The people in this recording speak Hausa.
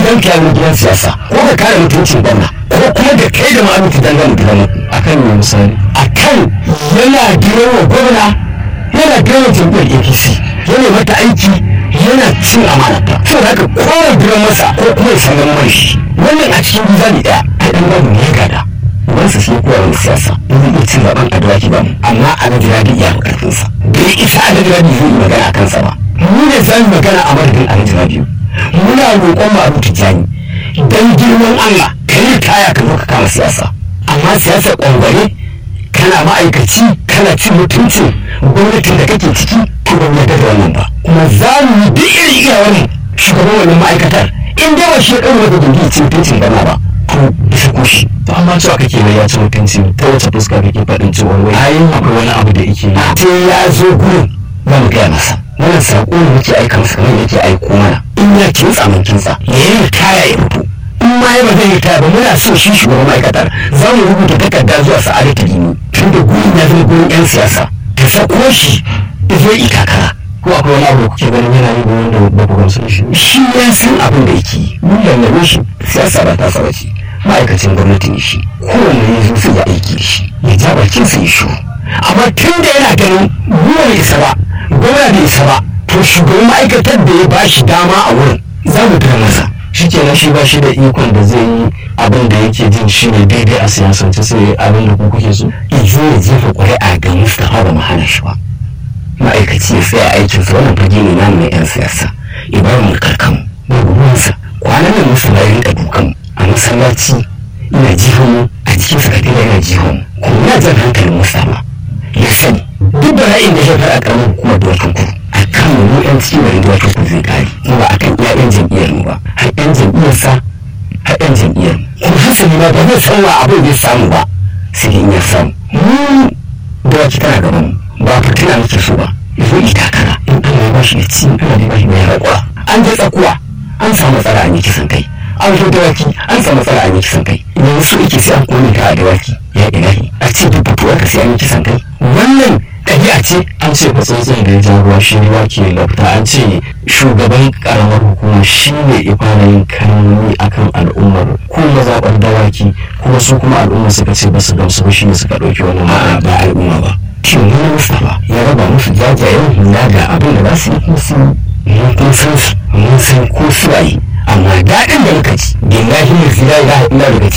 gidan ka yaro gidan siyasa ko ka kare mutuncin gwamna ko kuma da kai da ma'amutu dangane gidan muku akan me misali akan yana girma gwamna yana girma jam'iyyar apc yana mata aiki yana cin amanata so da haka kowa gidan masa ko kuma ya san ganin shi wannan a cikin gizani ɗaya ai ɗan babu ne gada wansa shi kowa wani siyasa ba zai iya cin zaɓen a dawaki ba amma a na jira iya bukatunsa bai isa a na jira zai yi magana a kansa ba mu ne za mu magana a madadin a na jira biyu muna roƙon mu abu tijjani dan girman Allah ka yi kaya ka zo ka kama siyasa amma siyasa ƙwangware kana ma'aikaci kana cin mutuncin gwamnatin da kake ciki to ban yarda da wannan ba kuma za mu yi duk irin iya wani shugaban wannan ma'aikatar in dai ba shi ya ɗaura maka gindi cin mutuncin gana ba to bisa kushi to amma cewa kake wai ya ci mutunci ta wace fuska kake faɗin cewa wai Ai. akwai wani abu da yake yi sai ya zo gurin za mu gaya masa wannan saƙo ne muke aika masa kamar yake aiko mana in ya kintsa mun kintsa ya yi kaya ya fito in ma ya ba zai yi kaya ba muna so shi shugaban ma'aikatar za mu rubuta takarda zuwa sa'adatu gini tun da gurin ya zama gurin 'yan siyasa ta sako shi ya zo yi takara ko akwai wani abu da kuke ganin yana yi da wanda ba ku gamsu da shi shi ya san abin da yake yi mun lallame shi siyasa ba ta saba ce ma'aikacin gwamnati ne shi kowanne ya zo sai ya aiki da shi ya ja bakin sa ya shiru amma tun da yana ganin ruwa bai isa ba gwamna bai isa ba to shugaban ma'aikatar da ya bashi dama a wurin za mu gina masa shi kenan shi ba shi da ikon da zai yi abin da yake jin shi ne daidai a siyasance sai abin da ku kuke so ya zo ya jefa ƙuri'a ga mustapha ba mu hana shi ba ma'aikaci ya tsaya aikinsa wannan fage ne namu na 'yan siyasa ya bar mu karkan babu ruwansa kwanan nan mustapha ya rinka dukan a masallaci ina jihon mu a jikin sakatare yana jihon mu kuma na jan hankalin mustapha ya sani duk bala'in da ya fara karamar hukumar duwatsun kudu a kan mu 'yan cikin garin duwatsun kudu zai kare kuma ba a kan iya 'yan jam'iyyar mu ba har 'yan jam'iyyarsa har 'yan jam'iyyar mu kuma hasali ma ba zai san wa abin da ya samu ba sai dai in ya samu mu dawaki tana gaban mu ba fitina muke so ba ya zo yi takara in Allah ya bashi ya ci Allah ya bashi mai haƙura an je tsakuwa an samu matsala an yi kisan kai an zo dawaki an samu matsala an yi kisan kai yanzu so yake sai an kone ka a dawaki ya ilahi a ce duk fituwar ka sai an yi kisan kai wannan ɗabi'a ce an ce fatsotsin da ya ja ruwa shi ne wake lafta an ce shugaban karamar hukuma shi ne ifana yin kalmomi akan al'ummar ko mazaɓar dawaki kuma su kuma al'umma suka ce ba su gamsu ba shi ne suka ɗauki wannan a ba al'umma ba shin wani mustapha ya raba musu jajayen hula ga abin da za su yi kuma su mun kun san su mun san ko su waye amma daɗin da muka ci billahi la ilaha illa daga